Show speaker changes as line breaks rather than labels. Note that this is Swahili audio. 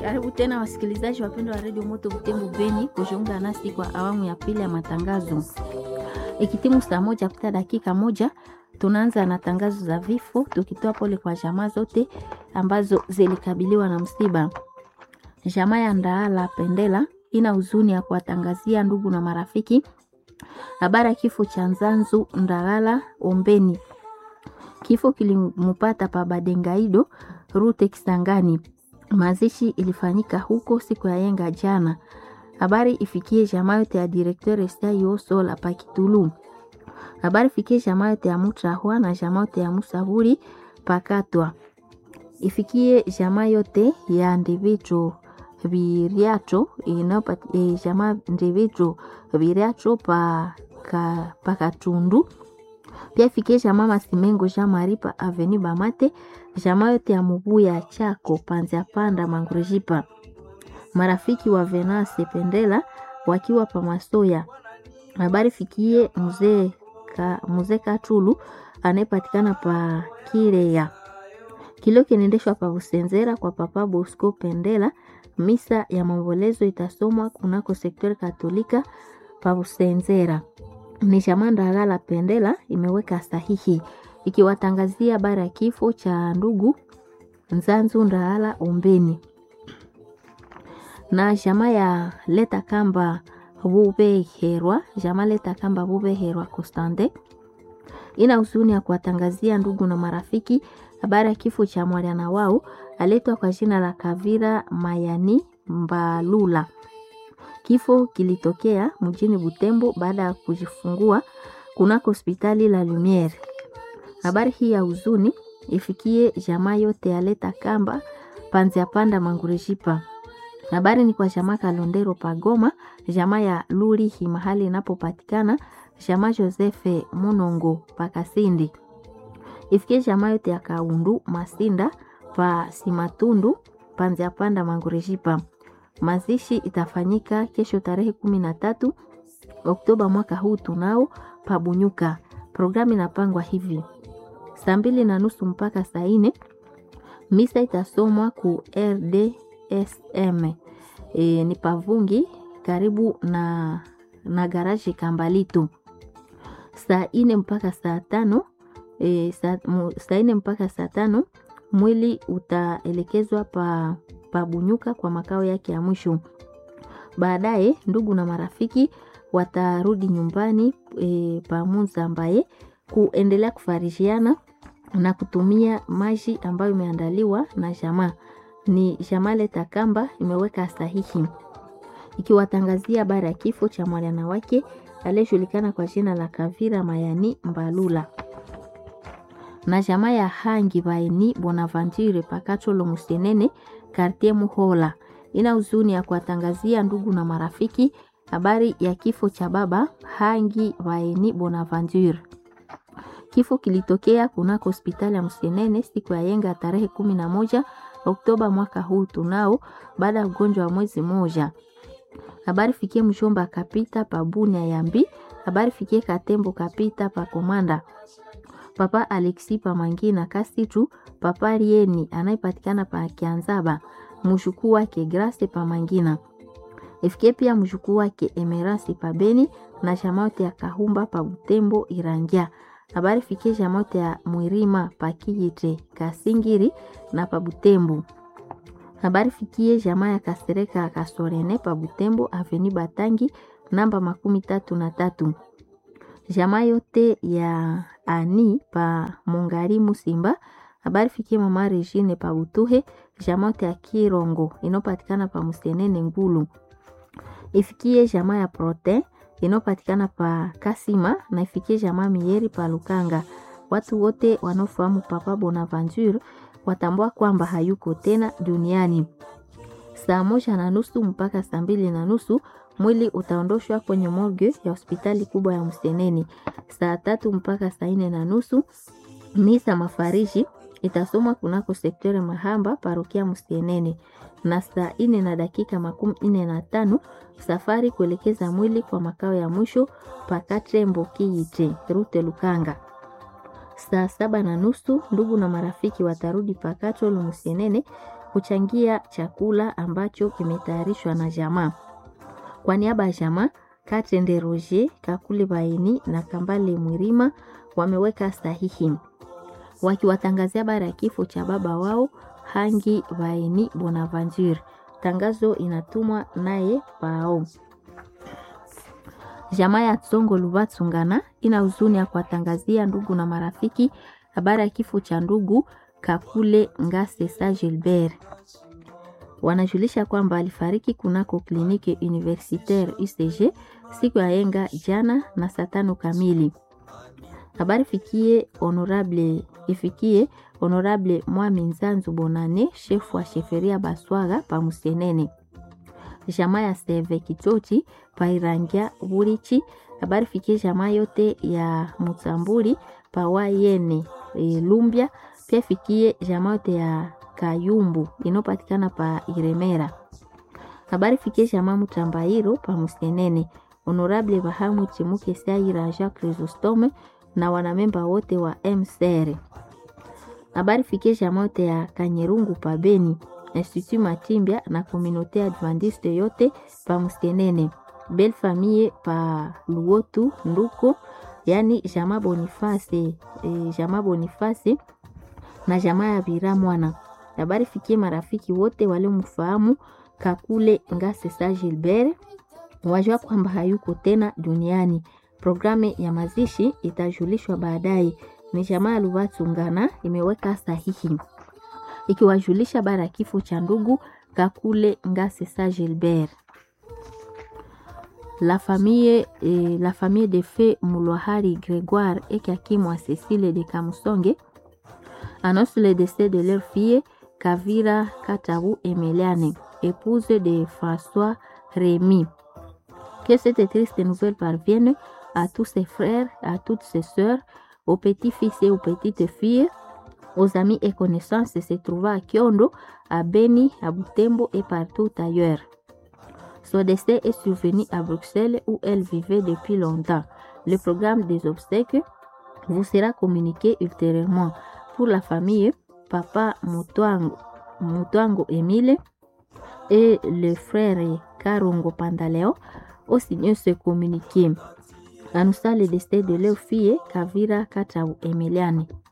Karibu tena wasikilizaji wapendwa wa redio Moto Butembo Beni kujiunga nasi kwa awamu ya pili ya matangazo. Ikitimu saa moja kupita dakika moja, tunaanza na tangazo za vifo, tukitoa pole kwa jamaa zote ambazo zilikabiliwa na msiba. Jamaa ya Ndaala Pendela ina huzuni ya kuwatangazia ndugu na marafiki habari ya kifo cha Nzanzu Ndagala Ombeni. Kifo kilimpata pa Badengaido Rute Kisangani. Mazishi ilifanyika huko siku ya yenga jana. Habari ifikie jamaa yote ya directeur Estayo Sola Pakitulu. Habari ifikie jamaa yote ya Mutrahwa na jamaa yote ya Musaburi Pakatwa. Ifikie jamaa yote ya Ndivicho Viriacho inapati e, jamaa Ndivicho Viriacho pa ka, Pakatundu. Pia ifikie jamaa Masimengo Jean Marie pa Avenue Bamate jamaa yote ya Mubuya Chako Panzia Panda Mangurejipa, marafiki wa Venase Pendela wakiwa pa Masoya. Habari fikie mzee ka, mzee Katulu anayepatikana pa Kireya. Kilio kinaendeshwa pa Busenzera kwa Papa Bosco Pendela. Misa ya maombolezo itasomwa kunako sektori Katolika pa Busenzera. Ni jamaa Ndagala Pendela imeweka sahihi ikiwatangazia habari ya kifo cha ndugu Nzanzu Ndaala Ombeni na jamaa ya Leta Kamba Bubeherwa, jamaa Leta Kamba Bubeherwa Constante ina huzuni ya kuwatangazia ndugu na marafiki habari ya kifo cha mwana wao aletwa kwa jina la Kavira Mayani Mbalula. Kifo kilitokea mjini Butembo baada ya kujifungua kunako hospitali la Lumiere. Habari hii ya huzuni ifikie jamaa yote ya Leta Kamba Panzia Panda Mangurejipa. Habari ni kwa jamaa Kalondero Pagoma, jamaa ya Lurihi mahali inapopatikana, jamaa Josefe Munongo Pakasindi. Ifikie jamaa yote ya Kaundu Masinda pa Simatundu Panzia Panda Mangurejipa. Mazishi itafanyika kesho tarehe kumi na tatu Oktoba mwaka huu tunao Pabunyuka. Programu inapangwa hivi: saa mbili na nusu mpaka saa nne misa itasomwa ku RDSM e, ni Pavungi karibu na, na garaji Kambalitu. Saa nne mpaka saa tano e, saa nne mpaka saa tano mwili utaelekezwa pa Pabunyuka kwa makao yake ya mwisho. Baadaye ndugu na marafiki watarudi nyumbani e, pamunza ambaye kuendelea kufarishiana na kutumia maji ambayo imeandaliwa na jamaa. Ni jamaa Leta Kamba imeweka sahihi ikiwatangazia habari ya kifo cha mwana wake aliyejulikana kwa jina la Kavira Mayani Mbalula na jamaa ya Hangi Baini Bonaventure Pakacholo Musenene Kartie Muhola ina huzuni ya kuwatangazia ndugu na marafiki habari ya kifo cha baba Hangi Baini Bonaventure. Kifo kilitokea kunako hospitali ya Msenene siku ya yenga tarehe kumi na moja Oktoba mwaka huu tunao, baada ya ugonjwa wa mwezi moja. Habari fikie mshomba kapita pa Bunia Yambi. Habari fikie Katembo kapita pa Komanda. Papa Alexi pa Mangina Kasitu, papa Rieni anayepatikana pa Kianzaba, mshukuu wake Grace pa Mangina. Ifikie pia mshukuu wake Emerasi pa Beni na shamaote ya Kahumba pa Butembo Irangia. Habari fikie shamaote ya Mwirima pa Kijite Kasingiri na pa Butembo. Habari fikie jamaa ya Kasereka Kasorene pa Butembo Aveni Batangi namba makumi tatu na tatu. Jamaa yote ya ani pa Mongari Musimba. Habari fikie mama Regine pa Butuhe. Jamaa yote ya Kirongo inopatikana pa Musenene Ngulu. Ifikie jamaa ya Prote inopatikana pa Kasima na ifikie jamaa Mieri pa Lukanga. Watu wote wanaofahamu Papa Bonaventure watambua kwamba hayuko tena duniani. Saa moja na nusu mpaka saa mbili na nusu mwili utaondoshwa kwenye morgue ya hospitali kubwa ya Mseneni. Saa tatu mpaka saa nne na nusu misa mafariji itasomwa kunako sektere Mahamba parokia Mseneni, na saa nne na dakika makumi nne na tano safari kuelekeza mwili kwa makao ya mwisho Pakatrembo Kiite Rute Lukanga. Saa saba na nusu ndugu na marafiki watarudi Pakato Lumusenene kuchangia chakula ambacho kimetayarishwa na jamaa. Kwa niaba ya jamaa, Katende Roger, Kakule Baini na Kambale Mwirima wameweka sahihi wakiwatangazia habari ya kifo cha baba wao Hangi Baini Bonaventure. Tangazo inatumwa naye Pao. Jamaa ya Tsongo Lubatsungana ina huzuni ya kuwatangazia ndugu na marafiki habari ya kifo cha ndugu Kakule Ngase Sa Gilbert. Wanajulisha kwamba alifariki kunako kliniki universitaire UCG siku ya yenga jana na saa tano kamili. Habari fikie honorable ifikie honorable Mwami Nzanzu Bonane, shefu wa sheferia Baswaga pa Musenene. Jamaa ya Seve Kitoti pa Irangia Burichi. Habari fikie jamaa yote ya Mutamburi pa Wayene e, Lumbia. Pia fikie jamaa yote ya Kayumbu inopatikana pa Iremera. Habari fikie jamaa Mutambairo pa Musenene. Honorable Bahamu Chimuke Saira Jacques Chrysostome na wanamemba wote wa MCR. Habari fikie jamaa yote ya Kanyerungu pa Beni, Institut Matimbia na Communauté Adventiste yote pa Musenene. Belle Famille pa Luotu Nduko, yani jamaa Boniface, e, jamaa Boniface na jamaa ya Bira Mwana. Habari fikie marafiki wote waliomfahamu Kakule Ngase Sa Gilbert, wajua kwamba hayuko tena duniani. Programu ya mazishi itajulishwa baadaye. Ni jamaa ya Lubatungana imeweka sahihi ikiwajulisha habari ya kifo cha ndugu Kakule Ngase Sa Gilbert. La famille, eh, la famille de feu Moulohari Grégoire et Kakimwa Cécile de Kamusonge annonce le décès de leur fille Kavira Katabu Emeliane, épouse de François Rémy. Que cette triste nouvelle parvienne à tous ses frères, à toutes ses sœurs, aux petits-fils et aux petites-filles, aux amis et connaissances se trouvant à Kyondo, à Beni, à Butembo et partout ailleurs. Son décès est survenu à Bruxelles où elle vivait depuis longtemps. Le programme des obsèques vous sera communiqué ultérieurement. Pour la famille, papa Mutuango, Mutuango Emile et le frère Karungo Pandaleo ont signé ce communiqué. Annonçant le décès de leur fille Kavira Katau Emiliane.